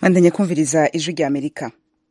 bandanya kumviriza ijwi rya amerika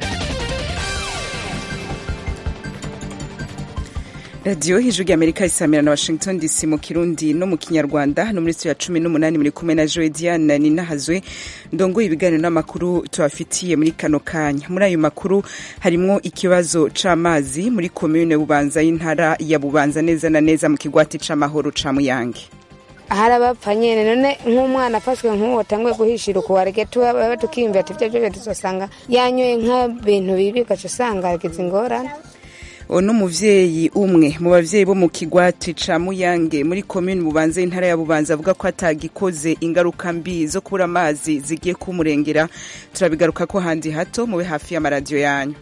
radiyo ijwi rya amerika isamira na washington dc mu kirundi no mu kinyarwanda no muri ya cumi n'umunani muri kumwe na joe diane ninahazwe ndongoye ibiganiro n'amakuru tubafitiye muri kano kanya muri ayo makuru harimwo ikibazo c'amazi muri komune bubanza y'intara ya bubanza neza na neza mu kigwati c'amahoro ca muyange hari abapfa nyene none nk'umwana afashwe nk'uwo atanguye guhishira ukuwarege tuba tukiyumvira ati ivyo vyo tuzosanga yanyoye nk'ibintu bibi ugaca usanga agize ingorane uno muvyeyi umwe mu bavyeyi bo mu kigwati ca muyange muri komine bubanza y'intara ya bubanza avuga ko atagikoze ingaruka mbi zo kubura amazi zigiye kumurengera turabigaruka ko handi hato mube hafi y'amaradiyo yanyu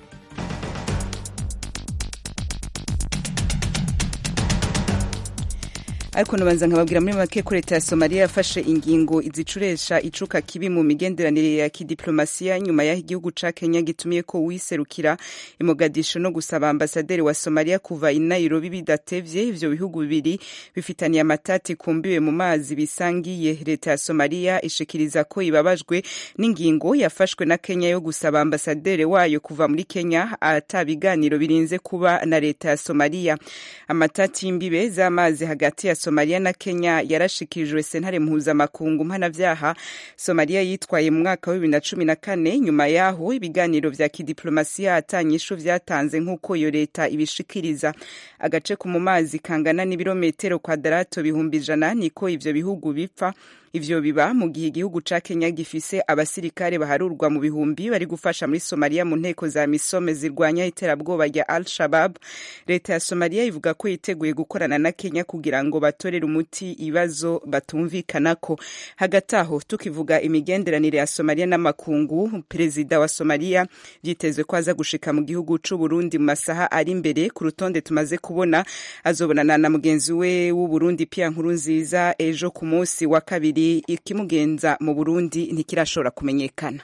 ariko nabanza nkababwira muri make ko leta ya somaliya yafashe ingingo izicuresha icuka kibi mu migenderanire ya kidiplomasiya nyuma y'aho igihugu ca kenya gitumiye ko wiserukira imogadisho no gusaba ambasaderi wa somaliya kuva i nairobi bidatevye ivyo bihugu bibiri bifitaniye amatati kumbiwe mu mazi bisangiye leta ya somaliya ishikiriza ko ibabajwe n'ingingo yafashwe na kenya yo gusaba ambasaderi wayo kuva muri kenya ata biganiro birinze kuba na leta ya somaliya amatati y'imbibe z'amazi hagati ya somaliya na kenya yarashikirijwe sentare mpuzamakungu mpanavyaha somaliya yitwaye mu mwaka wa bibiri na cumi na kane nyuma yaho ibiganiro vya kidiplomasiya atanyishu vyatanze nk'uko iyo leta ibishikiriza agace ko mu mazi kangana n'ibirometero kwadarato bihumbi ijana niko ivyo bihugu bipfa ivyo biba mu gihe igihugu ca kenya gifise abasirikare baharurwa mu bihumbi bari gufasha muri somaliya mu nteko za misome zirwanya iterabwoba rya al shabab leta ya somaliya ivuga ko yiteguye gukorana na kenya kugira ngo batorere umuti ibibazo batumvikanako hagati aho tukivuga imigenderanire ya somaliya n'amakungu perezida wa somaliya vyitezwe ko aza gushika mu gihugu c'uburundi mu masaha ari imbere ku rutonde tumaze kubona azobonana na mugenzi we w'uburundi pia nkuru nziza ejo ku munsi wa kabiri ikimugenza mu burundi ntikirashobora kumenyekana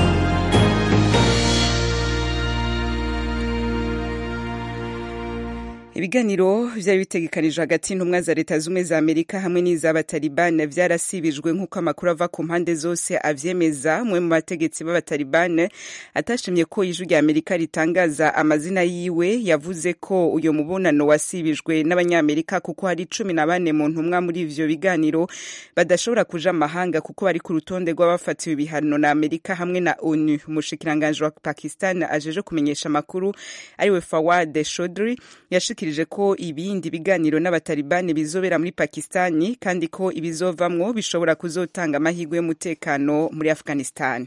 ibiganiro vyari bitegekanijwe hagati y'intumwa za leta z'ubumwe za amerika hamwe n'iz'abatalibane vyarasibijwe nk'uko amakuru ava ku mpande zose avyemeza umwe mu bategetsi b'abatalibane atashimye ko ijwi rya amerika ritangaza amazina yiwe yavuze ko uyo mubonano wasibijwe n'abanyamerika kuko hari cumi na bane mu ntumwa muri ivyo biganiro badashobora kuja amahanga kuko bari ku rutonde rw'abafatiwe ibihano na amerika hamwe na onu umushikiranganji wa pakistan ajeje kumenyesha amakuru ariwe fawad shodri yashikirije ko ibindi biganiro n'abatalibani bizobera muri pakistani kandi ko ibizovamwo bishobora kuzotanga amahirwe y'umutekano muri afghanistan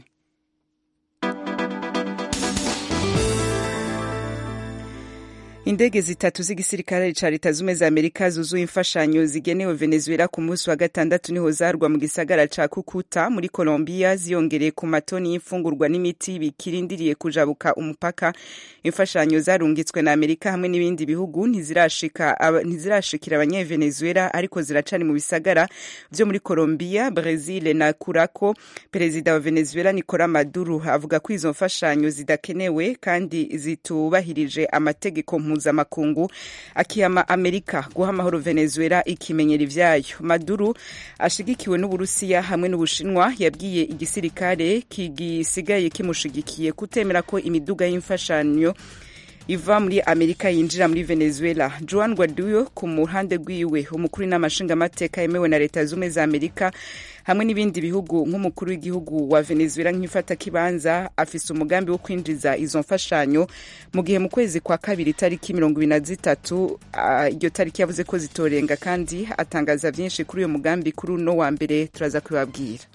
indege zitatu z'igisirikare ca leta zumwe za amerika zuzuye imfashanyo zigenewe venezuela ku munsi wa gatandatu niho zarwa mu gisagara ca kukuta muri colombia ziyongereye ku matoni y'imfungurwa n'imiti bikirindiriye kujabuka umupaka imfashanyo zarungitswe na amerika hamwe n'ibindi bihugu ntizirashikira abanyevenezuela ariko ziracari mu bisagara vyo muri colombia brazil na curacao perezida wa venezuela nicola maduro avuga ko izo mfashanyo zidakenewe kandi zitubahirije amategeko mpuzamakungu akiyama amerika guha amahoro venezuela ikimenyera ivyayo maduro ashigikiwe n'uburusiya hamwe n'ubushinwa yabwiye igisirikare kigisigaye kimushigikiye kutemera ko imiduga y'imfashanyo iva muri amerika yinjira muri venezuela juan guaido ku muhande rwiwe umukuru n'amashingamateka yemewe na leta zumwe za amerika hamwe n'ibindi bihugu nk'umukuru w'igihugu wa venezuela nk'ifata kibanza afise umugambi wo kwinjiza izo mfashanyo mu gihe mu kwezi kwa kabiri itariki mirongo ibiri na zitatu iryo uh, tariki yavuze ko zitorenga kandi atangaza vyinshi kuri uyo mugambi kuri uno wa mbere turaza kubibabwira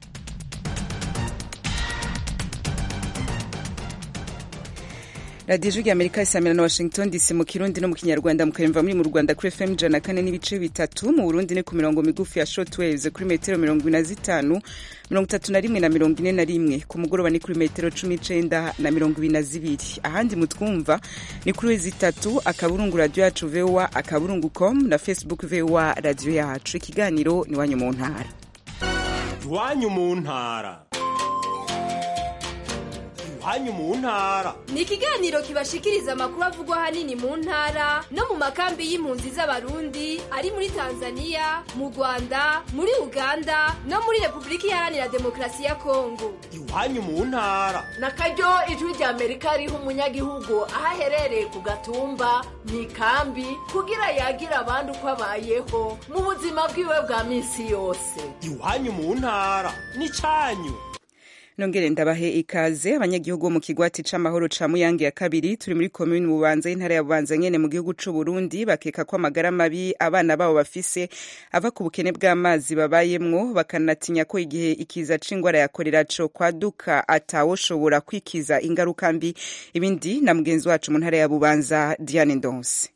radiyo ijwi amerika isamira na washington dc mu kirundi no mu kinyarwanda mukayumva muri mu rwanda kuri fm ijana kane n'ibice bitatu mu burundi ni ku mirongo migufi ya shortwaves kuri metero mirongo ine na zitanu mirongo itatu na rimwe na mirongo ine na rimwe ku mugoroba ni kuri metero cumi n'icenda na mirongo ibiri na zibiri ahandi mutwumva ni kuri wezi itatu akaburungu radiyo yacu voa akaburungu com na facebook voa radiyo yacu ikiganiro ni iwanyu mu ntara iwanyu mu ntara iwanyu mu ntara ni ikiganiro kibashikiriza amakuru avugwa ahanini mu ntara no mu makambi y'impunzi z'abarundi ari muri tanzania mu rwanda muri uganda no muri repubulika iharanira demokarasi ya kongo iwanyu mu ntara na karyo ijwi rya amerika riha umunyagihugu aho aherereye ku gatumba mu ikambi kugira yagira abandi uko abayeho mu buzima bwiwe bwa minsi yose iwanyu mu ntara n'icanyu nongere ndabahe ikaze abanyagihugu bo mu kigwati c'amahoro ca muyange ya kabiri turi muri komini bubanza y'intara ya bubanza nyene mu gihugu c'u Burundi bakeka ko amagara mabi abana babo bafise ava ku bukene bw'amazi babayemwo bakanatinya ko igihe ikiza c'ingwara ya korera co kwaduka atawoshobora kwikiza ingaruka mbi ibindi na mugenzi wacu mu ntara ya bubanza Diane Ndonse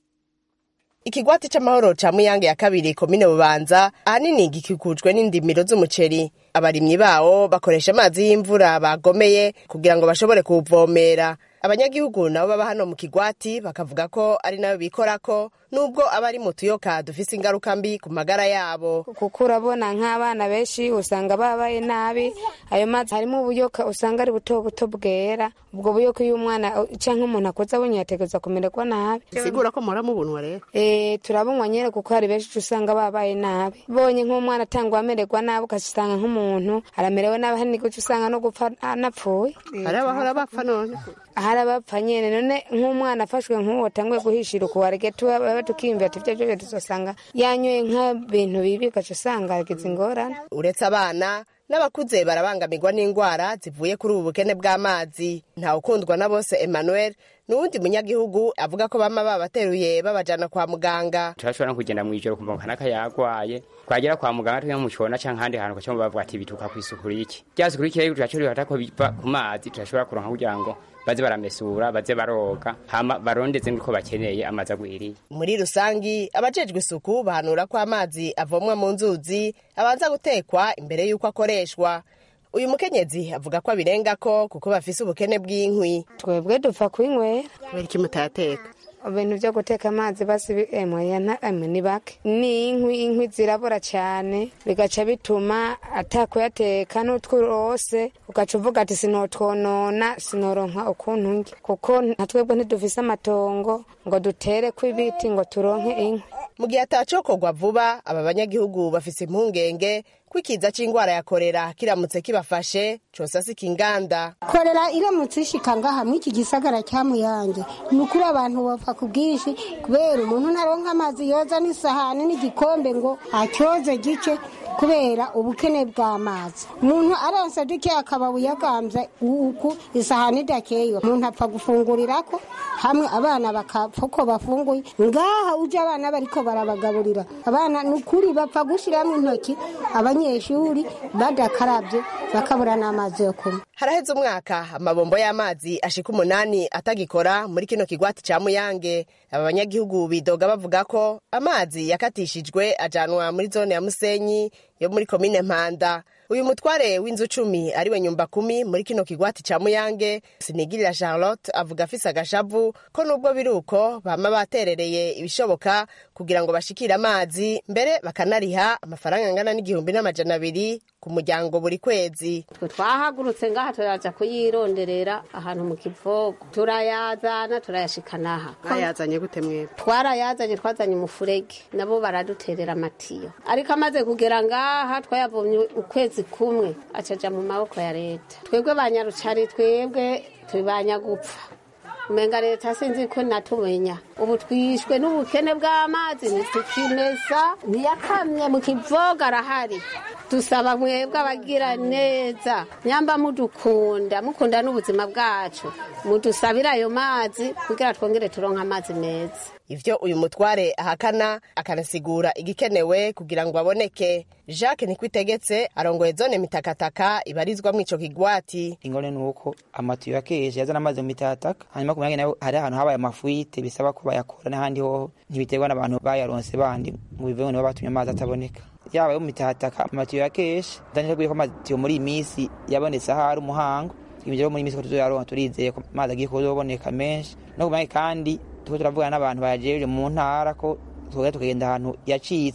ikigwati c'amahoro ca muyange ya kabiri komine bubanza ahanini gikikujwe n'indimiro z'umuceri abarimyi bawo bakoresha amazi y'imvura bagomeye kugira ngo bashobore kuwuvomera abanyagihugu nabo baba hano mu kigwati bakavuga ko ari nayo bikorako nubwo aba ari mu tuyoka dufise ingaruka mbi ku magara yabo kuko urabona nk'abana benshi usanga babaye nabi ayo mazi harimo ubuyoka usanga ari buto buto bwera ubwo buyoka iyo umwana cyangwa umuntu akoze abonye yategereza kumererwa nabi sigura ko muhora mubunwa rero eh turabunywa nyene kuko hari benshi usanga babaye nabi bonye nk'umwana atangwa amererwa nabi ugasanga nk'umuntu aramerewe nabi hari n'igice usanga no gupfa anapfuye hari abahora bapfa none hari abapfa nyene none nk'umwana afashwe nk'uwo atanguye guhishira ukuwarege tuba tukiyumvira ati ivyo vyose tuzosanga yanyoye nk'ibintu bibi ugaca usanga yagize ingorane uretse abana n'abakuze barabangamirwa n'indwara zivuye kuri ubu bukene bw'amazi ntawukundwa na bose emmanuel n'uwundi munyagihugu avuga ko bama babateruye babajana kwa muganga turashobora no kugenda mw'ijoro kumva ngo kanaka yagwaye twagera kwa muganga tujya mu cona canke ahandi hantu ugaca bavuga ati bituka kw'isuku riki rya suku riki rero turashobora ko biva ku mazi turashobora kuronka kugira ngo baze baramesura baze baroga hama barondeze nuko bakeneye amazi agwiriye muri rusangi abajejwe isuku bahanura ko amazi avomwa mu nzuzi abanza gutekwa imbere y'uko akoreshwa uyu mukenyezi avuga ko abirengako kuko bafise ubukene bw'inkwi twebwe dupfa kwinywera kubera iki mutayateka ibintu byo guteka amazi basi emwe ni bake ni inkwi inkwi zirabura cyane bigaca bituma atakuyateka n'utwurose ugaca uvuga ati sinotwonona sinoronka ukuntu njye kuko nka twebwe ntidufise amatongo ngo dutere kw'ibiti ngo turonke inkwi mu gihe atacokorwa vuba aba banyagihugu bafise impungenge ko ikiza c'ingwara ya korera kiramutse kibafashe cosasika inganda korera iramutse ishika ngaha mw'iki gisagara cya muyange ni ukuri abantu bapfa ku bwinshi kubera umuntu ntaronka amazi yoza n'isahani n'igikombe ngo acyoze gice kubera ubukene bw'amazi umuntu aronse duke akaba buyagambye uku isahani idakeye umuntu apfa gufungurirako hamwe abana bakapfa uko bafunguye ngaha uje abana bariko barabagaburira abana ni ukuri bapfa gushiramo intoki abanyeshuri badakarabye bakabura n'amazi yo kunywa haraheze umwaka amabombo y'amazi ashika umunani atagikora muri kino kigwati ca muyange aba banyagihugu bidoga bavuga ko amazi yakatishijwe ajanwa muri zone ya musenyi yo muri komine mpanda uyu mutware w'inzu cumi ariwe nyumba kumi muri kino kigwati ca muyange sinigirira charlotte avuga afise agashavu ko nubwo biri uko bama baterereye ibishoboka kugira ngo bashikire amazi mbere bakanariha amafaranga angana n'igihumbi n'amajana abiri ku muryango buri kwezi twe twahagurutse ngaha turaja kuyironderera ahantu mu kivogo turayazana turayashikanaha bayazanye gute mwebwe twarayazanye twazanye umufurege nabo baraduterera amatiyo ariko amaze kugera ngaha twayavomye ukwezi kumwe acaja mu maboko ya leta twebwe banyarucari twebwe turi banyagupfa umenga leta sinzi ko natumenya ubu twishwe n'ubukene bw'amazi ntitukimesa ntiyakamye mu kivoga arahari dusaba mwebwe abagira neza nyamba mudukunda mukunda n'ubuzima bwacu mudusabire ayo mazi kugira twongere turonke amazi meza ivyo uyu mutware ahakana akanasigura igikenewe kugira ngo aboneke jacques nikwitegetse arongoye zone mitakataka ibarizwamwo ico kigwati ingone nuko amatiyo yakeje yazana amazi mu mitakataka hanyuma ku nayo hari ahantu habaye amafuite bisaba ko bayakora n'ahandi hoho ntibiterwa n'abantu bayaronse bandi ngo biveho nibo batumye amazi ataboneka yaba yo mu mitakataka amatiyo yakeshe ndanije ko amatiyo muri iyi minsi yabonetse aho ari umuhango ibyo muri iyi minsi ko tuzoyaronka turizeye ko amazi agiye kuzoboneka menshi no ku kandi tuko turavugana n'abantu bayajeje mu ntara ko tugenda tukagenda ahantu yacitse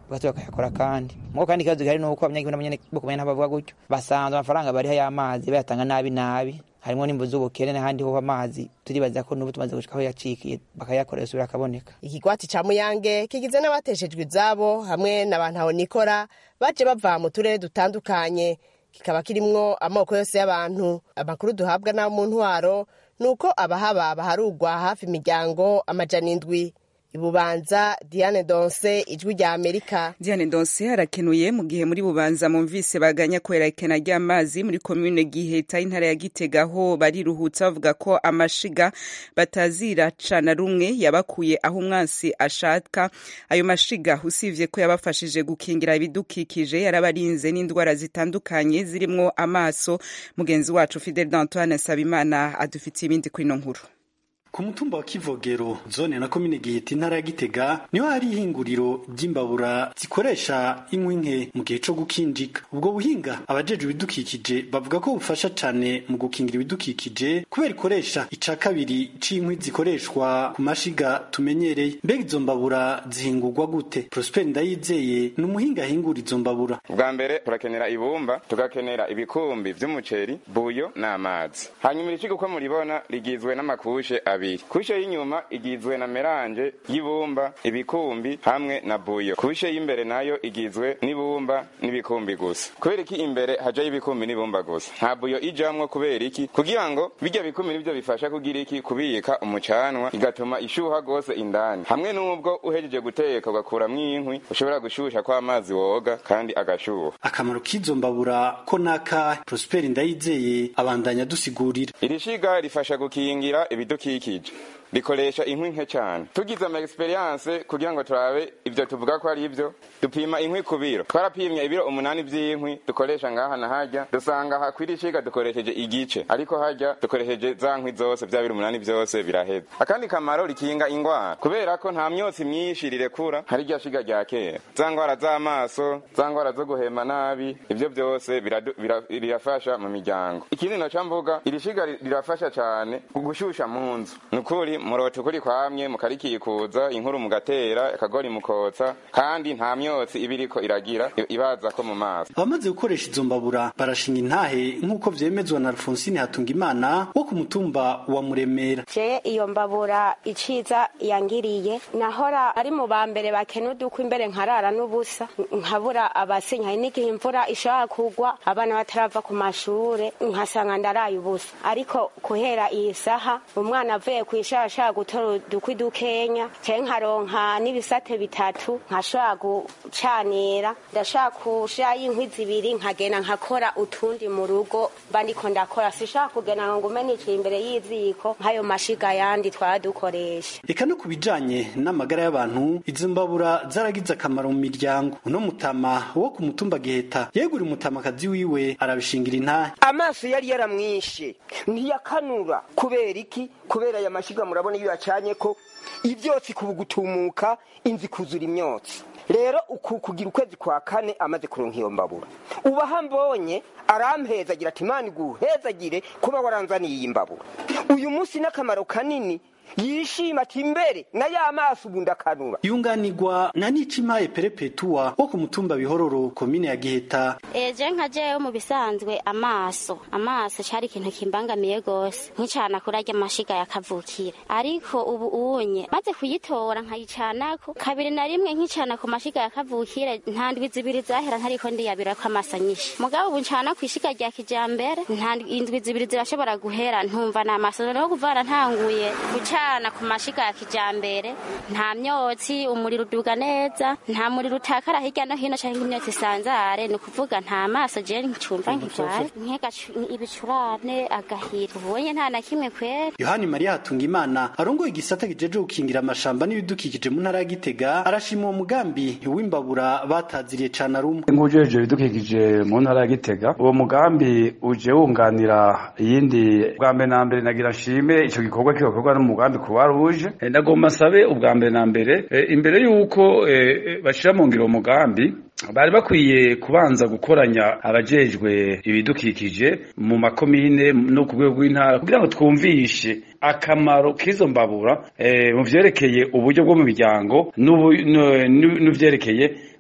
bagahita bakayakora kandi muko kandi ikibazo gihari ni uko abanyagihugu n'abanyene bo kumenya ntabavuga gutyo basanzwe amafaranga bariho y'amazi bayatanga nabi nabi harimo n'imbu z'ubukene n'ahandi ho amazi turibaza ko n'ubu tumaze gushika aho yacikiye bakayakoresha ubira akaboneka ikigwati ca muyange kigizwe n'abateshejwe izabo hamwe na bantu nikora baje bava mu turere dutandukanye kikaba kirimwo amoko yose y'abantu amakuru duhabwa n'abo mu ntwaro ni uko abahaba baharugwa hafi imiryango amajana indwi ibubanza diane donse ijwi rya amerika diane donse harakenuye mu gihe muri bubanza mumvise baganya kubera ikena ry'amazi muri komune giheta intara ya gitega aho bariruhutsa bavuga ko amashiga bataziraca na rumwe yabakuye aho umwansi ashaka ayo mashiga usibye ko yabafashije gukingira ibidukikije yarabarinze n'indwara zitandukanye zirimwo amaso mugenzi wacu fidel d'antoine nsabimana adufitiye ibindi kuri ino nkuru ku mutumba wa kivogero zone na komine giheta intara ya gitega niho hari ihinguriro ry'imbabura zikoresha inkwi nke mu gihe co gukinjika ubwo buhinga abajejwe ibidukikije bavuga ko bufasha cane mu gukingira ibidukikije kubera ikoresha ica kabiri c'inkwi zikoreshwa ku mashiga tumenyereye mbega izo mbabura zihingurwa gute prosper ndayizeye ni umuhinga ahingura izo mbabura bwa mbere turakenera ibumba tugakenera ibikumbi vy'umuceri buyo n'amazi hanyuma iricigo uko muribona rigizwe n'amakushe abiri abiri kushe y'inyuma igizwe na meranje y'ibumba ibikumbi hamwe na buyo kushe y'imbere nayo igizwe n'ibumba n'ibikumbi gusa kubera iki imbere hajayo ibikumbi n'ibumba gusa nta buyo ijamwo kubera iki kugira ngo bijya bikumbi nivyo bifasha kugira iki kubika umucanwa igatuma ishuha gose indani hamwe n'ubwo uhejeje guteka ugakuramwo inkwi ushobora gushusha ko amazi woga kandi agashuha akamaro k'izo mbabura ko naka prosper ndayizeye abandanya dusigurira iri shiga rifasha gukingira ibidukikije rikoresha inkwi nke cyane tugize ama experience kugira ngo turabe ivyo tuvuga ko ari ivyo dupima inkwi ku biro twarapimye ibiro umunani vy'inkwi dukoresha ngaha na harya dusanga aha kwiri shiga dukoresheje igice ariko harya dukoresheje za nkwi zose vya biro umunani vyose biraheza akandi kamaro rikinga ingwara kubera ko nta myotsi myinshi rirekura hari rya shiga rya kera za ngwara z'amaso za ngwara zo guhema nabi ivyo vyose birafasha mu miryango ikindi naca mvuga iri shiga rirafasha cane gushusha mu nzu nukuri murota ukuri kwamye mukarikikuza inkuru mugatera akagori mukotsa kandi nta myotsi iba iriko iragira ibaza ko mu maso abamaze gukoresha izo mbabura barashinga intahe nk'uko vyemezwa na alfonsine hatungimana wo ku mutumba wa muremera je iyo mbabura iciza yangiriye nahora ari mu ba mbere bakena udukwa imbere nkarara n'ubusa nkabura abasinya hari n'igihe imvura ishobora kugwa abana batarava ku mashure nkasanga ndaraye ubusa ariko kuhera iyi saha umwana avuye kw'ishuri ashaka gutora udukwi dukenya canke nkaronka n'ibisate bitatu nkashobora gucanira ndashaka kushirayo inkwi zibiri nkagenda nkakora utundi mu rugo mba ndiko ndakora sishaka kugenda ngo ngume niciye imbere y'iziko nk'ayo mashiga yandi twara dukoresha eka no ku bijanye n'amagara y'abantu izo mbabura zaragize akamaro mu miryango uno mutama wo ku mutumba giheta yegura umutamakazi wiwe arabishingira intahe amaso yari yaramwishe ntiyakanura kubera iki kubera aya mashiga murabona iyo yacanye ko ivyotsi kubugutumuka inzi kuzura imyotsi rero uku kugira ukwezi kwa kane amaze kuronka iyo mbabura ubaha mbonye arampezagira ati imana iguhezagire kuba waranzaniye iyi mbabura uyu munsi n'akamaro kanini yishima ati imbere na ya maso ubu ndakanura yunganirwa na nicimaye perepetuwa wo ku mutumba bihororo komine ya giheta eje nka jewe mu bisanzwe amaso amaso cari ikintu kimbangamiye gose nkicana kuri arya mashiga yakavukire ariko ubu unye maze kuyitora nkayicanako kabiri na rimwe nkicana ku mashiga yakavukire nta ndwi zibiri zahera ntariko ndiyabirako amasa nyinshi mugabo ubu ncana kw'ishiga rya kijambere nta indwi zibiri zirashobora guhera ntumva n'amaso rero kuvara ntanguye guca gucana ku mashiga ya kijambere nta myotsi umuriro uduga neza nta muriro utakara hirya no hino canke imyotsi isanzare ni ukuvuga nta maso je ncumva nkigwaye nkega ibicurane agahira ubonye nta na kimwe kwera yohani mariya hatungimana arongoye igisata kijeje gukingira amashamba n'ibidukikije mu ntara ya gitega arashima uwo mugambi w'imbabura bataziriye cane arumwe nk'ujeje ibidukikije mu ntara ya gitega uwo mugambi uje wunganira iyindi bwa mbere na mbere nagira nshime ico gikorwa kigakorwa n'umugambi umugambi kuba ruje ndagomba nsabe ubwa mbere na mbere imbere y'uko bashira mu ngiro umugambi bari bakwiye kubanza gukoranya abajejwe ibidukikije mu makomine no ku rwego rw'intara kugira ngo twumvishe akamaro k'izo mbabura mu vyerekeye uburyo bwo mu miryango n'ivyerekeye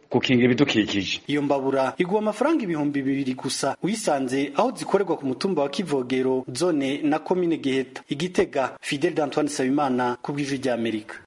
gukingira ibidukikije iyo mbabura igwa amafaranga ibihumbi bibiri gusa uyisanze aho zikorerwa ku mutumba wa kivogero zone na komine giheta igitega fidel d'antoine sabimana ku bw'ijwi ry'amerika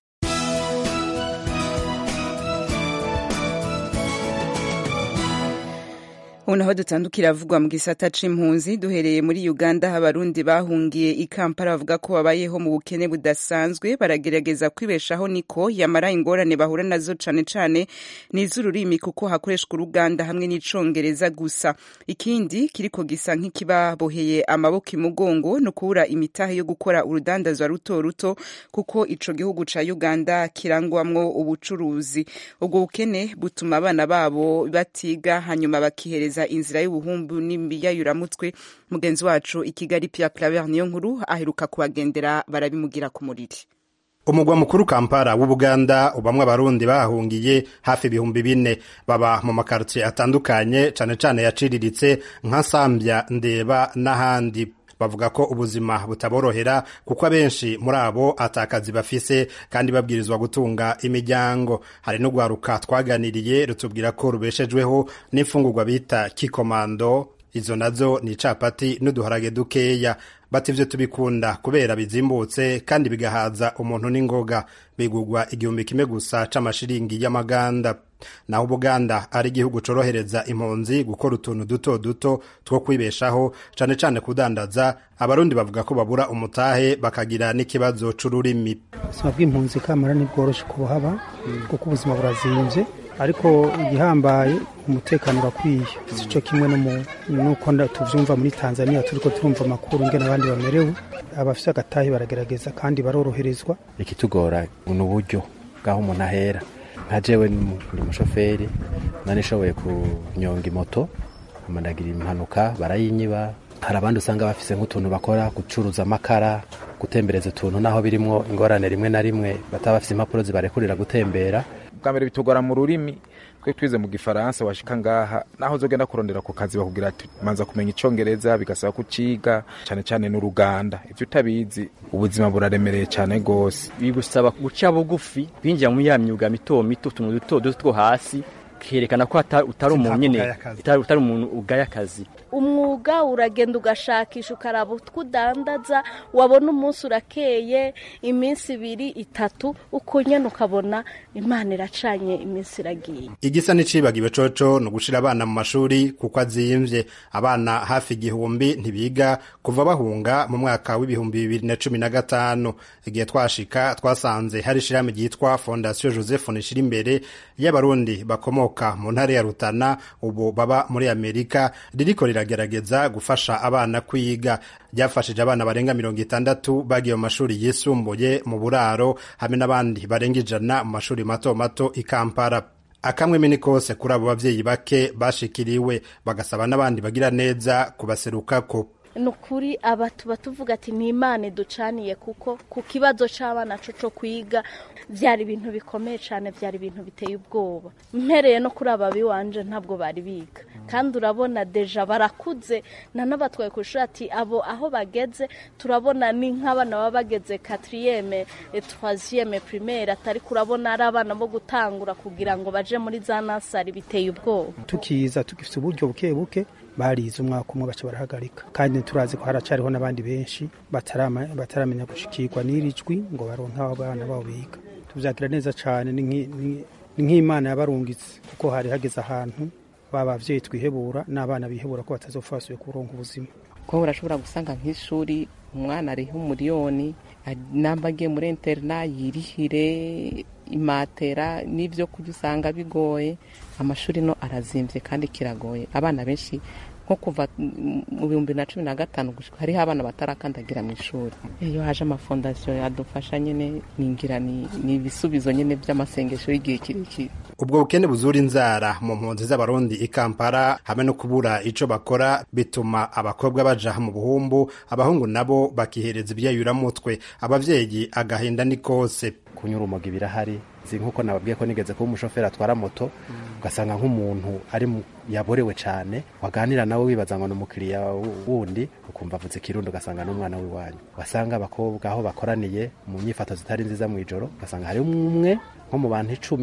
ubu naho dutandukira avugwa mu gisata c'impunzi duhereye muri uganda aho abarundi bahungiye i kampala bavuga ko babayeho mu bukene budasanzwe baragerageza kwibeshaho niko yamara ingorane bahura nazo cane cane n'iz'ururimi kuko hakoreshwa uruganda hamwe n'icongereza gusa ikindi kiriko gisa nk'ikibaboheye amaboko imugongo ni ukubura imitahe yo gukora urudandazwa ruto ruto kuko ico gihugu ca uganda kirangwamwo ubucuruzi ubwo bukene butuma abana babo batiga hanyuma bakihereza inzira y'ubuhumbu n'imiyayuramutwe mugenzi wacu i kigali pia claver niyo nkuru aheruka kubagendera barabimugira ku muriri umugwa mukuru kampala w'ubuganda ubamwe abarundi bahungiye hafi ibihumbi bine baba mu makartier atandukanye cane cane yaciriritse nka sambya ndeba n'ahandi bavuga ko ubuzima butaborohera kuko abenshi muri abo atakazi bafise kandi babwirizwa gutunga imiryango hari n'urwaruka twaganiriye rutubwira ko rubeshejweho n'imfungurwa bita kikomando izo nazo ni icapati n'uduharage dukeya bati ivyo tubikunda kubera bizimbutse kandi bigahaza umuntu n'ingoga bigurwa igihumbi kimwe gusa c'amashiringi y'amaganda naho ubuganda ari igihugu corohereza impunzi gukora utuntu duto duto two kwibeshaho cane cane kudandaza abarundi bavuga ko babura umutahe bakagira n'ikibazo c'ururimi ubuzima bw'impunzi kamara ntibworoshe kubuhaba kuko ubuzima burazimvye ariko igihambaye umutekano urakwiye sico kimwe nuko tuvyumva muri tanzania turiko turumva amakuru ngene abandi bamerewe abafise agatahe baragerageza kandi baroroherezwa ikitugora ni uburyo bw'aho umuntu ahera nka jewe ndi umushoferi nanishoboye kunyonga imoto amandagira impanuka barayinyiba hari abandi usanga bafise nk'utuntu bakora gucuruza amakara gutembereza utuntu naho birimwo ingorane rimwe na rimwe bataba bafise impapuro zibarekurira gutembera bwa mbere bitugora mu rurimi twe twize mu gifaransa washika ngaha naho uzogenda kurondera ku kazi bakubwira ati manza kumenya icongereza bigasaba kuciga cane cane n'uruganda ivyo utabizi ubuzima buraremereye cane gose bigusaba guca bugufi binjira mu ya myuga mito mito utuntu duto duto two hasi kerekana ko utari umuntu nyene utari umuntu ugaya akazi umwuga uragenda ugashakisha ukaraba utwo udandaza wabona umunsi urakeye iminsi ibiri itatu uko nyene ukabona imana iracanye iminsi iragiye igisa n'icibagiwe coco ni ugushira abana mu mashuri kuko azimvye abana hafi igihumbi ntibiga kuva bahunga mu mwaka w'ibihumbi bibiri na cumi na gatanu igihe twashika twasanze hari ishirahamwe ryitwa fondasiyo joseph nishira imbere y'abarundi bakomoka mu ntara ya rutana ubu baba muri amerika ririko riragerageza gufasha abana kwiga ryafashije abana barenga mirongo itandatu bagiye mu mashuri yisumbuye mu buraro hamwe n'abandi barenga ijana mu mashuri mato mato i kampala akamweme ni kose kuri abo bavyeyi bake bashikiriwe bagasaba n'abandi bagira neza kubaserukako ni ukuri aba tuba tuvuga ati ni imana iducaniye kuko ku kibazo cy'abana cyo cyo kwiga byari ibintu bikomeye cyane byari ibintu biteye ubwoba mpereye no kuri aba biwanje ntabwo bari biga kandi urabona deja barakuze nanabatwaye ku ishuri ati abo aho bageze turabona ni nk'abana baba bageze katiriyeme twaziyeme pirimeri atari kurabona ari abana bo gutangura kugira ngo baje muri za nasari biteye ubwoba tukiza tugifite uburyo buke buke barize umwaka umwe baca barahagarika kandi turazi ko haracariho n'abandi benshi bataramenya gushikirwa n'iri jwi ngo baronke abo bana babo biga tuvyakira neza cane ni nk'imana yabarungitse kuko hari hageze ahantu baba bavyeyi twihebura n'abana bihebura ko batazopfa basubiye kuronka ubuzima kuko urashobora gusanga nk'ishuri umwana ariho umuriyoni namba agiye muri interna yirihire imatera n'ibyo kurya usanga bigoye amashuri no arazimvye kandi kiragoye abana benshi nko kuva mu bihumbi na cumi na gatanu hariho abana batarakandagira mu ishuri iyo haje amafondasiyo yadufasha nyine ningira ni ibisubizo nyine by'amasengesho y'igihe kirekire ubwo bukene buzura inzara mu mpunzi z'abarundi i kampala hamwe no kubura ico bakora bituma abakobwa baja mu buhumbu abahungu nabo bakihereza ibyayuramutwe abavyeyi agahinda ni kose kunyura urumogi birahari nzi nk'uko nababwiye ko nigeze kuba umushoferi atwara moto ugasanga nk'umuntu ari yaborewe cyane waganira nawe wibaza ngo ni umukiriya wundi ukumva avutse ikirundo ugasanga n'umwana w'iwanyu wasanga abakobwa aho bakoraniye mu nyifato zitari nziza mu ijoro ugasanga hari umwe nko mu bantu icumi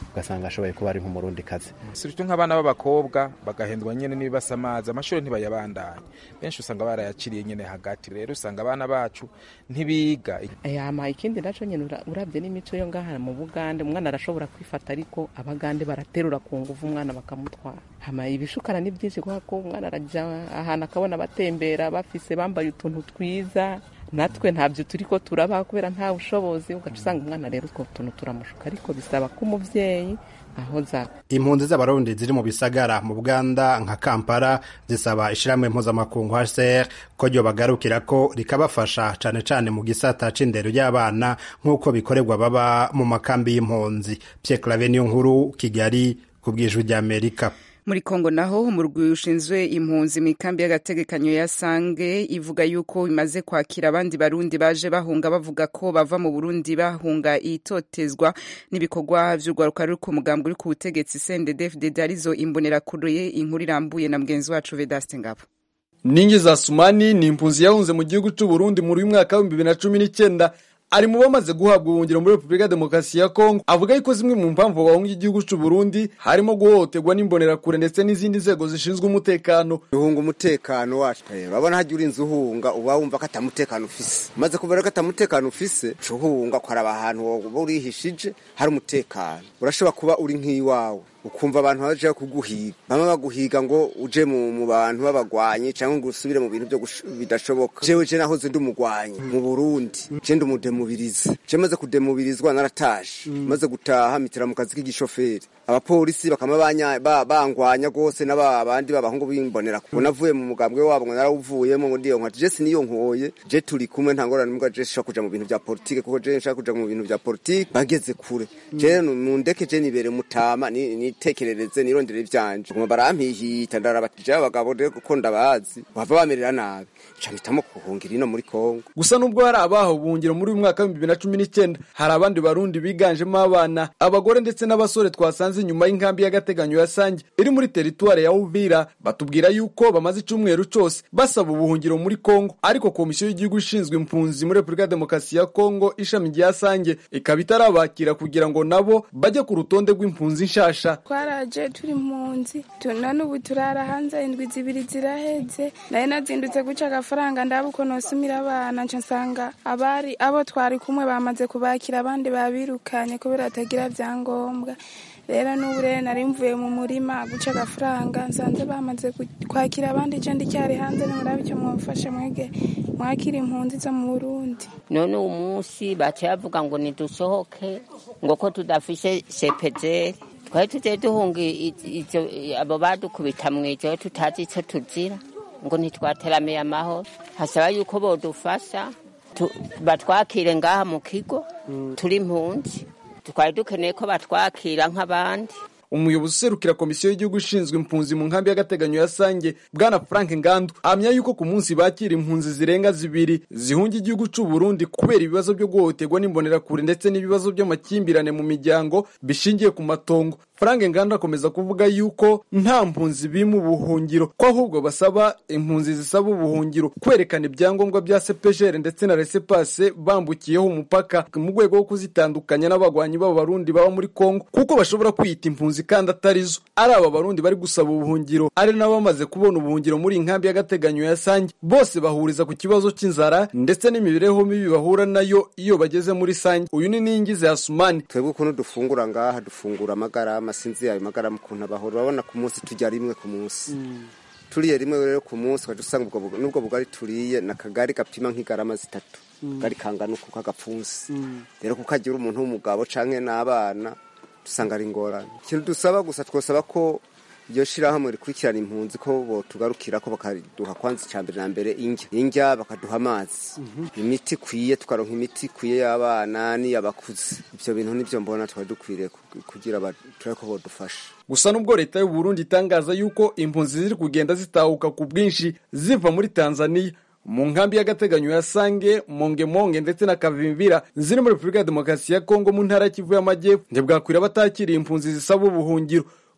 ugasanga ashoboye kuba ari nk'umurundi kazi sirutyo nk'abana b'abakobwa bagahendwa nyene n'ibibasa amazi amashuri ntibayabandanye benshi usanga barayaciriye nyene hagati rero usanga abana bacu ntibiga yama ikindi naco nyene ura- uravye n'imico yo ngaha mu bugande umwana arashobora kwifata ariko abagande baraterura ku nguvu umwana bakamutwara hama ibishukana ni byinshi kubera ko umwana araja ahantu akabona batembera bafise bambaye utuntu twiza natwe ntabyo turiko turabaho kubera nta bushobozi ugaca usanga umwana rero utwo tuntu turamushuka ariko bisaba ko umuvyeyi ahoza impunzi z'abarundi ziri mu bisagara mu buganda nka kampala zisaba ishirahamwe mpuzamakungu hcr ko ryo bagarukira ko rikabafasha cane cane mu gisata c'indero y'abana nk'uko bikorerwa baba mu makambi y'impunzi pierre clave niyo nkuru kigali ku bwijwi ry'amerika muri kongo naho umurwi ushinzwe impunzi mu ikambi y'agategekanyo ya sange ivuga yuko imaze kwakira abandi barundi baje bahunga bavuga ko bava mu burundi bahunga itotezwa n'ibikorwa vy'urwaruka ruri ku mugambwe uri ku butegetsi cndd arizo imbonerakure inkuru irambuye na mugenzi wacu vedaste ngabo ningi za sumani ni impunzi yahunze mu gihugu cy'u Burundi muri uyu mwaka w'ibihumbi bibiri na cumi n'icyenda ari mu bamaze guhabwa ubuhungiro muri repubulika ya demokarasi ya kongo avuga yuko zimwe mu mpamvu bahunga igihugu cy'u Burundi harimo guhohoterwa n'imbonerakure ndetse n'izindi nzego zishinzwe umutekano uhunga umutekano wacu rero urabona hajya urinze uhunga uba wumva ko atamutekano ufise maze kubera ko atamutekano ufise uca uhunga ukaraba ahantu woba urihishije hari umutekano urashobora kuba uri nk'iwawe ukumva abantu baje kuguhiga bamwe baguhiga ngo uje mu, mu bantu b'abagwanyi cyangwa ngo usubire mu bintu byo gush- bidashoboka jewe je nahoze ndi umugwanyi mu Burundi je ndi umudemubirizi je maze kudemubirizwa narataje maze gutaha mitira mu kazi k'igishoferi abapolisi bakama banya- ba- bangwanya gose n'aba bandi b'abahungu bimbonera ko navuye mu mugambwe wabo ngo narawuvuyemo ngo ndiyo nkati je siniyo nkoye je turi kumwe nta ngorane mbwa je nshaka kuja mu bintu bya politike kuko je nshaka kuja mu bintu bya politike bageze kure je mundeke je nibere mutama ni- nitekerereze nirondere ivyanje kuma barampihita ndarabatije abagabo rero kuko ndabazi bava bamerera nabi ca mpitamo kuhungira ino muri Kongo gusa nubwo hari abahawe ubuhungiro muri uyu mwaka w'ibihumbi bibiri na cumi n'icyenda hari abandi barundi biganjemo abana abagore ndetse n'abasore twasanze inyuma y'inkambi y'agateganyo ya sange iri muri teritwari ya uvira batubwira yuko bamaze icyumweru cyose basaba ubuhungiro muri kongo ariko komisiyo y'igihugu ishinzwe impunzi muri repubulika ya demokarasi ya kongo ishami rya sange ikaba itarabakira kugira ngo nabo bajye ku rutonde rw'impunzi nshasha twaraje turi impunzi tu- none ubu turara hanze indwi zibiri ziraheze nari nazindutse guca agafaranga ndaba uko nosumira abana nca nsanga abari abo twari kumwe bamaze kubakira abandi babirukanye kubera batagira vyangombwa rero n'ubu rero nari mvuye mu murima guca agafaranga nsanze bamaze ku- kwakira abandi je ndicyari hanze nimurabe icyo mwamfasha mwege mwakira impunzi zo mu burundi none uwo munsi baciye bavuga ngo nidusohoke ngo ko tudafise sepejeri twari tugiye duhunga i- ivyo abo badukubita mw'ijoro tutazi ico tuzira ngo ntitwateramiye amahoro hasaba yuko bodufasha tu- batwakire ngaha mu kigo turi impunzi twari dukeneye ko batwakira nk'abandi umuyobozi userukira komisiyo y'igihugu ishinzwe impunzi mu nkambi y'agateganyo ya sange bwana frank ngandu ahamya yuko ku munsi bakira impunzi zirenga zibiri zihunga igihugu cy'u Burundi kubera ibibazo byo guhohoterwa n'imbonerakure ndetse n'ibibazo by'amakimbirane mu miryango bishingiye ku matongo frank ngandu akomeza kuvuga yuko nta mpunzi bima ubuhungiro ko ahubwo basaba impunzi zisaba ubuhungiro kwerekana ibyangombwa bya sepejere ndetse na resepase bambukiyeho umupaka mu rwego rwo kuzitandukanya n'abagwanyi b'abarundi baba muri kongo kuko bashobora kwiyita impunzi kandi atari zo ari aba barundi bari gusaba ubuhungiro ari nabo bamaze kubona ubuhungiro muri iyi nkambi y'agateganyo ya sange bose bahuriza ku kibazo cy'inzara ndetse n'imibereho mibi bahura nayo iyo bageze muri sange uyu ni ningize hasumani twebwe ukuntu dufungura ngaha dufungura amagarama sinzi ayo magarama ukuntu abahora urabona ku munsi turya rimwe ku munsi turiye rimwe rero ku munsi ukajya usanga ubwo bug- n'ubwo bugari turiye ni akagari gapima nk'igarama zitatu akagari kangana uku k'agapfunsi rero kuko agira umuntu w'umugabo canke n'abana dusanga ari ingorane ikintu dusaba gusa twosaba ko iryo shirahamwe rikurikirana impunzi ko botugarukira ko bakaduha kwanza icya mbere na mbere indya indya bakaduha amazi imiti ikwiye tukaronka imiti ikwiye y'abana n'iy'abakuze ibyo bintu nibyo mbona twari dukwiriye ku- kugira ba- turabe ko bodufasha gusa nubwo leta y'u Burundi itangaza yuko impunzi ziri kugenda zitahuka ku bwinshi ziva muri Tanzania mu nkambi y'agateganyo ya Sange Mongemonge ndetse na Kavimvira ziri muri Repubulika ya Demokarasi ya Kongo mu ntara ya Kivu y'Amajyepfo ntibwakwira batakiriye impunzi zisaba ubuhungiro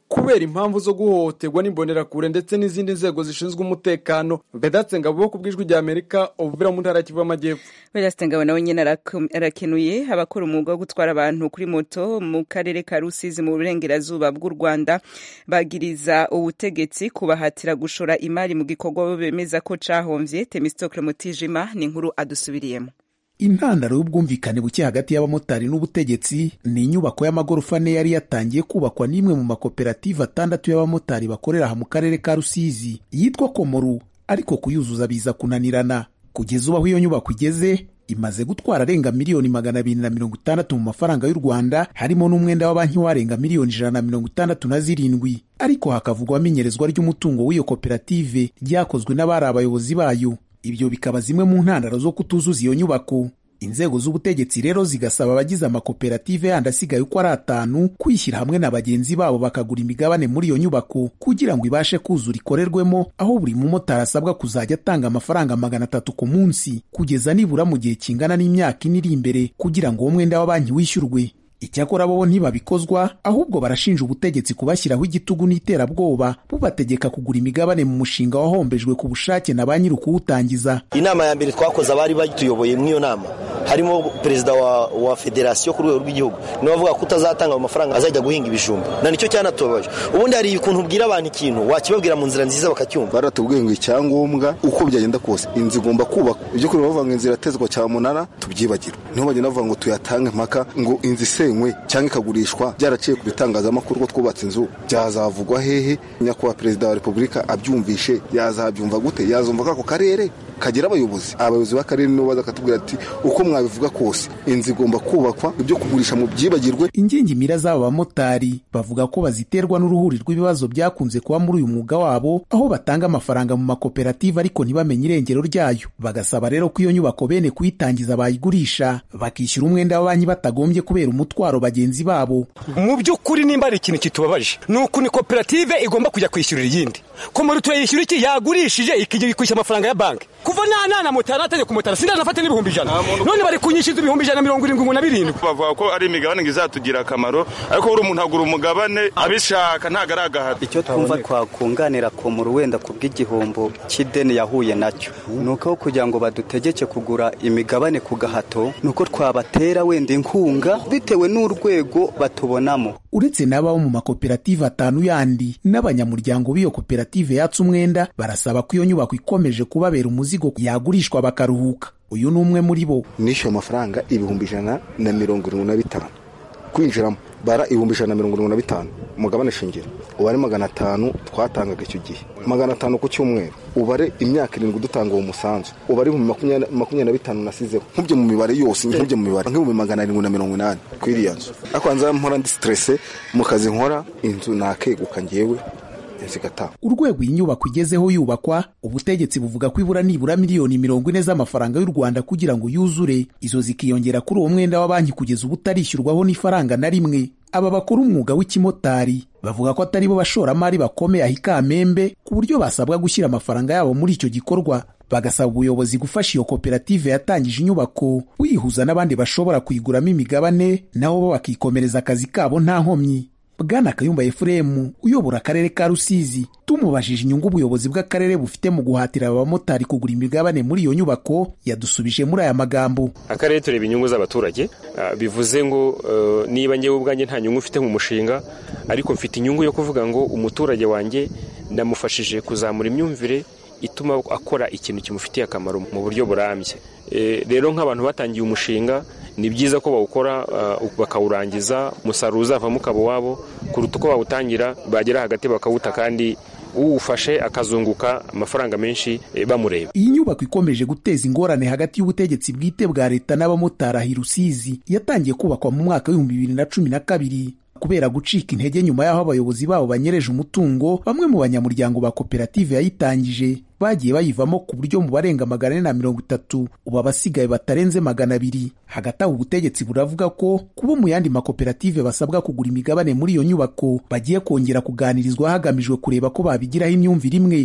kubera impamvu zo guhohoterwa n'imbonerakure ndetse n'izindi nzego zishinzwe umutekano bedatse ngabo ku bw'ijwi rya amerika ubuvira mu ntara ya kivu y'amajyepfo Vedaste Ngabo nawe nyene arakom- arakenuye abakora umwuga wo gutwara abantu kuri moto mu karere ka Rusizi mu burengerazuba bw'u Rwanda bagiriza ubutegetsi kubahatira gushora imari mu gikorwa bo bemeza ko cahomvye Temistocle Mutijima ni inkuru adusubiriyemo intandaro y'ubwumvikane buke hagati y'abamotari n'ubutegetsi ni inyubako y'amagorofa ane yari yatangiye kubakwa n'imwe mu makoperative atandatu y'abamotari bakorera aha mu karere ka rusizi yitwa komoru ariko kuyuzuza biza kunanirana kugeza ubu aho iyo nyubako igeze imaze gutwara arenga miliyoni magana abiri na mirongo itandatu mu mafaranga y'u rwanda harimo n'umwenda wa banki warenga miliyoni ijana na mirongo itandatu na zirindwi ariko hakavugwamo inyerezwa ry'umutungo w'iyo koperative ryakozwe n'abari abayobozi bayo ibyo bikaba zimwe mu ntandaro zo kutuzuza iyo nyubako inzego z'ubutegetsi rero zigasaba abagize amakoperative yandi asigaye uko ari atanu kwishyira hamwe na bagenzi babo bakagura imigabane muri iyo nyubako kugira ngo ibashe kuzura ikorerwemo aho buri mumotari asabwa kuzajya atanga amafaranga magana atatu ku munsi kugeza nibura mu gihe kingana n'imyaka ine iri imbere kugira ngo uwo mwenda wa banki wishyurwe icyakora bo ntibabikozwa ahubwo barashinja ubutegetsi kubashyiraho igitugu n'iterabwoba bubategeka kugura imigabane mu mushinga wahombejwe ku bushake na ba nyiri ukuwutangiza inama ya mbere twakoze abari batuyoboye muri iyo nama harimo perezida wa, wa federasiyo ku rwego rw'igihugu niwe avuga ko utazatanga ayo mafaranga azajya guhinga ibijumba na nicyo cyanatubabaje ubundi hari ukuntu ubwira abantu ikintu wakibabwira mu nzira nziza bakacyumva baratubwiye ngo icyangombwa uko byagenda kose inzu igomba kubakwa ibyo kuri bavuga ngo inzu iratezwa cyamunara tubyibagire niho bagenda bavuga ngo tuyatange mpaka ngo inzu isenywe cyangwa ikagurishwa byaraciye ku bitangazamakuru ko twubatse inzu byazavugwa hehe nyakubahwa perezida wa repubulika abyumvishe yazabyumva gute yazumva ko ako karere kagira abayobozi abayobozi b'akarere nibo baza bakatubwira ati uko mwabivuga kose inzu igomba kubakwa ibyo kugurisha mu byibagirwe ingingimira z'aba bamotari bavuga ko baziterwa n'uruhuri rw'ibibazo byakunze kuba muri uyu mwuga wabo aho batanga amafaranga mu makoperative ariko ntibamenye irengero ryayo bagasaba rero ko iyo nyubako bene kuyitangiza bayigurisha bakishyura umwenda wa banki batagombye kubera umutwaro bagenzi babo mu by'ukuri nimba ari ikintu kitubabaje ni uku ni koperative igomba kujya kwishyurira iyindi ko muri turayishyura iki yagurishije ikijya kwishyura amafaranga ya banki kuva nta nana moto yaratajya ku motara sindanafate n'ibihumbi ijana none bari kunyishyuza ibihumbi ijana mirongo irindwi na birindwi bavuga ko ari imigabane ngo izatugira akamaro ariko buri umuntu agura umugabane abishaka ntabwo ari agahato icyo twumva twakunganira ku muru wenda ku bw'igihombo cy'ideni yahuye nacyo ni uko kugira ngo badutegeke kugura imigabane ku gahato ni uko twabatera wenda inkunga bitewe n'urwego batubonamo uretse n'ababo mu makoperative atanu yandi n'abanyamuryango b'iyo koperative yatse umwenda barasaba ko iyo nyubako ikomeje kubabera umuzigo yagurishwa bakaruhuka uyu ni umwe muri bo nishyuye amafaranga ibihumbi ijana na mirongo irindwi na bitanu kwinjiramo bara ibihumbi ijana na mirongo irindwi na bitanu umugabane shingiro ubare magana atanu twatangaga icyo gihe magana atanu ku cyumweru ubare imyaka irindwi dutanga uwo musanzu ubare ibihumbi makumyabiri na bitanu nasizeho nkubye mu mibare yose nkubye mu mibare nk'ibihumbi magana arindwi na mirongo inani kuri iriya nzu ariko hanze mpora ndi siterese mu kazi nkora inzu nakeguka ngewe zigataha urwego iyi nyubako igezeho yubakwa ubutegetsi buvuga ko ibura nibura miliyoni mirongo ine z'amafaranga y'u rwanda kugira ngo yuzure izo zikiyongera kuri uwo mwenda wa banki kugeza ubu utarishyurwaho n'ifaranga na rimwe aba bakora umwuga w'ikimotari bavuga ko atari bo bashoramari bakomeye aho ikamembe ku buryo basabwa gushyira amafaranga yabo muri icyo gikorwa bagasaba ubuyobozi gufasha iyo koperative yatangije inyubako buyihuza n'abandi bashobora kuyiguramo imigabane nabo bo bakikomereza akazi kabo nta nkomyi bwana kayumba efuremu uyobora akarere ka rusizi tumubajije inyungu ubuyobozi bw'akarere bufite mu guhatira abamotari kugura imigabane muri iyo nyubako yadusubije muri aya magambo akarere tureba inyungu z'abaturage bivuze ngo niba ngewe ubwanjye nta nyungu ufite mu mushinga ariko mfite inyungu yo kuvuga ngo umuturage wanjye ndamufashije kuzamura imyumvire ituma akora ikintu kimufitiye akamaro mu buryo burambye rero nk'abantu batangiye umushinga ni byiza ko bawukora bakawurangiza umusaruro uzavamo ukaba uwabo kuruta uko bawutangira bagera hagati bakawuta kandi uwufashe akazunguka amafaranga menshi bamureba iyi nyubako ikomeje guteza ingorane hagati y'ubutegetsi bwite bwa leta n'abamotari ahi rusizi yatangiye kubakwa mu mwaka w'ibihumbi bibiri na cumi na kabiri kubera gucika intege nyuma y'aho abayobozi babo banyereje umutungo bamwe mu banyamuryango ba koperative yayitangije bagiye bayivamo ku buryo mu barenga magana ane na mirongo itatu ubu abasigaye batarenze magana abiri hagati aho ubutegetsi buravuga ko kuba mu yandi makoperative basabwa kugura imigabane muri iyo nyubako bagiye kongera kuganirizwa hagamijwe kureba ko babigiraho imyumvire imwe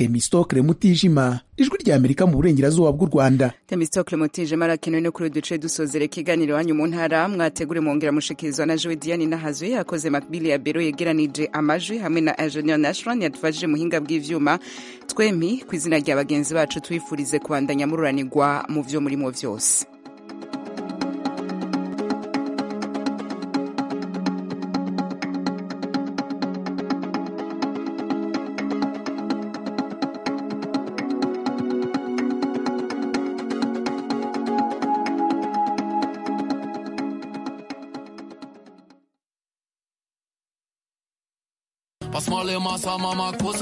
temistokle mutijima ijwi rya amerika mu burengerazuba bw'u rwanda temistokle mutijima arakenewe no kuri duce dusozera ikiganiro wanyu mu ntara mwategure mwongera mushikirizwa na jowe diane nahazuye yakoze makbili ya bero yegeranije amajwi hamwe na ingenieur nashron yadufashije muhinga bw'ivyuma twempi ku izina rya bagenzi bacu twifurize kubandanya mururanirwa mu vyo murimo vyose Посмотри, маса, мама,